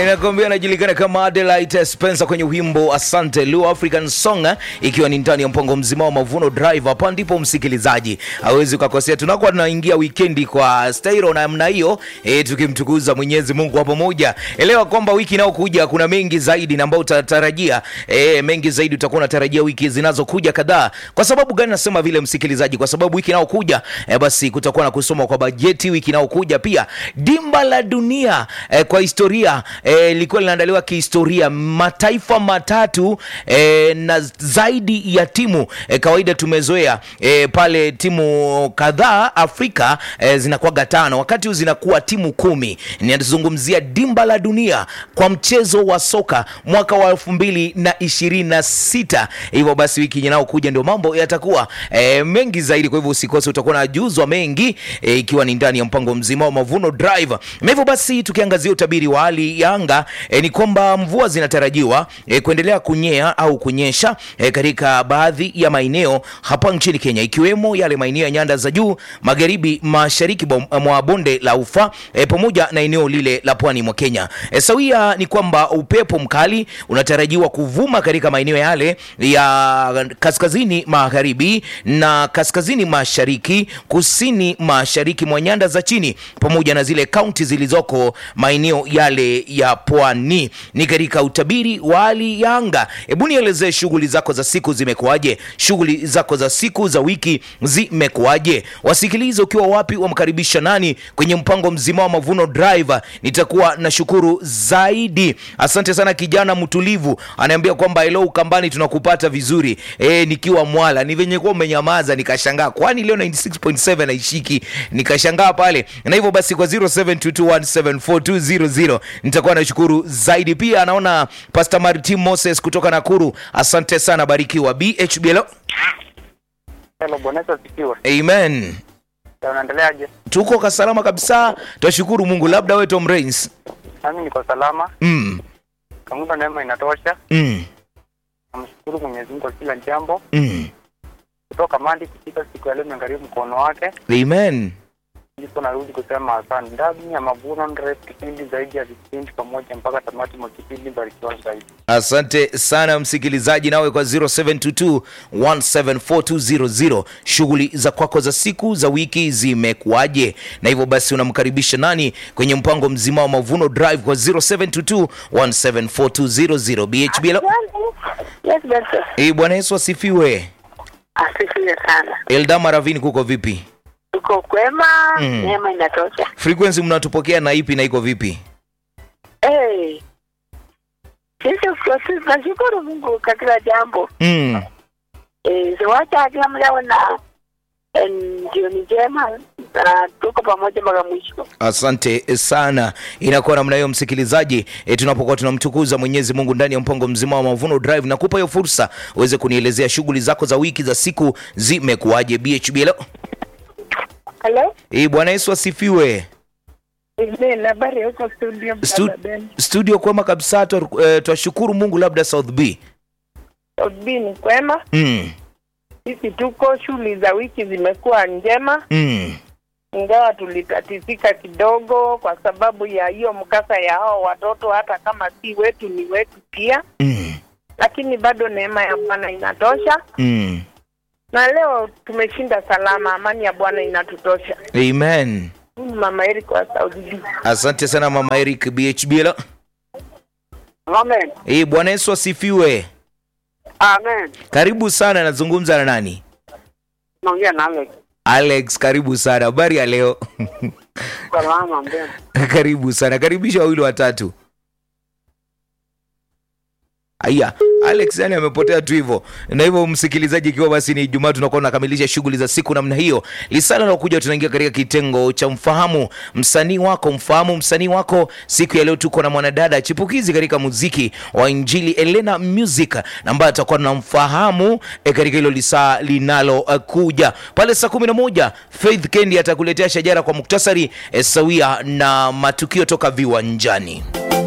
inakwambia anajulikana kama Adelaide Spencer kwenye wimbo Asante Lu African Song, ikiwa ni ndani ya mpango mzima wa Mavuno Drive. Hapa ndipo msikilizaji hawezi ukakosea, tunakuwa tunaingia wikendi kwa stailo na namna hiyo e, tukimtukuza Mwenyezi Mungu kwa pamoja. Elewa kwamba wiki inayokuja kuna mengi zaidi na ambayo utatarajia e, mengi zaidi utakuwa unatarajia wiki zinazokuja kadhaa. Kwa sababu gani nasema vile msikilizaji? Kwa sababu wiki inayokuja e, basi kutakuwa na kusoma kwa bajeti. Wiki inayokuja pia dimba la dunia e, kwa historia e, lilikuwa linaandaliwa kihistoria, mataifa matatu e, na zaidi ya timu e, kawaida tumezoea e, pale timu kadhaa Afrika e, zinakuwaga tano, wakati huu zinakuwa timu kumi. Ninazungumzia dimba la dunia kwa mchezo wa soka mwaka wa elfu mbili na ishirini na sita. Hivyo basi wiki inayokuja ndio mambo yatakuwa e, mengi zaidi, kwa hivyo usikose, utakuwa najuzwa mengi e, ikiwa ni ndani ya mpango mzima wa Mavuno Drive. Na hivyo basi tukiangazia utabiri wa hali ya anga e, ni kwamba mvua zinatarajiwa e, kuendelea kunyea au kunyesha e, katika baadhi ya maeneo hapa nchini Kenya, ikiwemo yale maeneo ya nyanda za juu magharibi mashariki bom- mwa bonde la Ufa e, pamoja na eneo lile la pwani mwa Kenya. E, sawia ni kwamba upepo mkali unatarajiwa kuvuma katika maeneo yale ya kaskazini magharibi na kaskazini mashariki, kusini mashariki mwa nyanda za chini pamoja na zile kaunti zilizoko maeneo yale ya pwani. Ni katika utabiri wa hali ya anga. Hebu nielezee shughuli zako za siku zimekuwaje? Shughuli zako za siku za wiki zimekuwaje? Wasikilize ukiwa wapi, wamkaribisha nani kwenye mpango mzima wa Mavuno Drive. Nitakuwa na shukuru zaidi. Asante sana kijana mtulivu, anaambia kwamba hello Ukambani, tunakupata vizuri e, nikiwa Mwala. Ni venye kuwa umenyamaza, nikashangaa kwani leo 96.7 haishiki, nikashangaa pale. Na hivyo basi kwa 0722174200 nitakuwa na shukuru zaidi. Pia anaona Pastor Martin Moses kutoka Nakuru, asante sana, barikiwa. BHBL, Hello, Bwana Yesu asifiwe. amen. Ya, Unaendeleaje? Tuko kasalama kabisa, twashukuru Mungu. Labda wewe Tom Rains. Nami niko salama, Mm, kamunga neema inatosha. mm, Namshukuru Mwenyezi Mungu kwa kila jambo. mm. Kutoka Mandi kufika siku ya leo imegharimu mkono wake, Amen. ndipo narudi kusema asante. Ndani ya Mavuno Drive, kipindi zaidi ya vipindi pamoja mpaka tamati mwa kipindi. Barikiwa zaidi. Asante sana msikilizaji, nawe kwa 0722174200 shughuli za kwako za siku za wiki zimekuwaje? Na hivyo basi unamkaribisha nani kwenye mpango mzima wa Mavuno Drive kwa 0722174200 BHB. Yes, Benson. Eh, Bwana Yesu asifiwe. Asifiwe sana. Eldama Ravini, kuko vipi? Tuko kwema, Mm. neema inatosha. Frequency mnatupokea na ipi na iko vipi? Hey. Sisi kwa- tunashukuru Mungu kwa kila jambo. Mm. Eh, siwacha kila mmoja awe na em, jioni njema na tuko pamoja mpaka mwisho. Asante sana. Inakuwa namna hiyo msikilizaji, e, tunapokuwa tunamtukuza Mwenyezi Mungu ndani ya mpango mzima wa Mavuno Drive, na kupa hiyo fursa uweze kunielezea shughuli zako za wiki za siku zimekuwaje. BHB, hello. Hello? E, Bwana Yesu asifiwe. Amen. Habari huko studio Stu, Brother Ben. studio kwema kabisa, twa- eh, twashukuru Mungu. Labda South B. Obi ni kwema. Mm. Sisi tuko shughuli za wiki zimekuwa njema, Mm. ingawa tulitatizika kidogo kwa sababu ya hiyo mkasa ya hao watoto, hata kama si wetu ni wetu pia. Mm. lakini bado neema ya Bwana inatosha, Mm. na leo tumeshinda salama. Amani ya Bwana inatutosha. Amen. Huyu Mama Eric wa Saudi B. Asante sana Mama Eric. BHB, hello. Amen. E, Bwana Yesu asifiwe. Amen. Karibu sana, nazungumza na nani? Naongea na Alex. Alex, karibu sana. Habari ya leo? Salama mbele. karibu sana, karibisha wawili watatu. Aya, Alex yani amepotea tu hivyo. Na hivyo msikilizaji, ikiwa basi ni Ijumaa, tunakuwa tunakamilisha shughuli za siku namna hiyo. Lisala na kuja, tunaingia katika kitengo cha mfahamu msanii wako, mfahamu msanii wako. Siku ya leo tuko na mwanadada chipukizi katika muziki wa Injili, Elena Music, na ambaye atakuwa tunamfahamu e, katika hilo lisaa linalo uh, kuja pale saa kumi na moja. Faith Kendi atakuletea shajara kwa muktasari e, sawia na matukio toka viwanjani.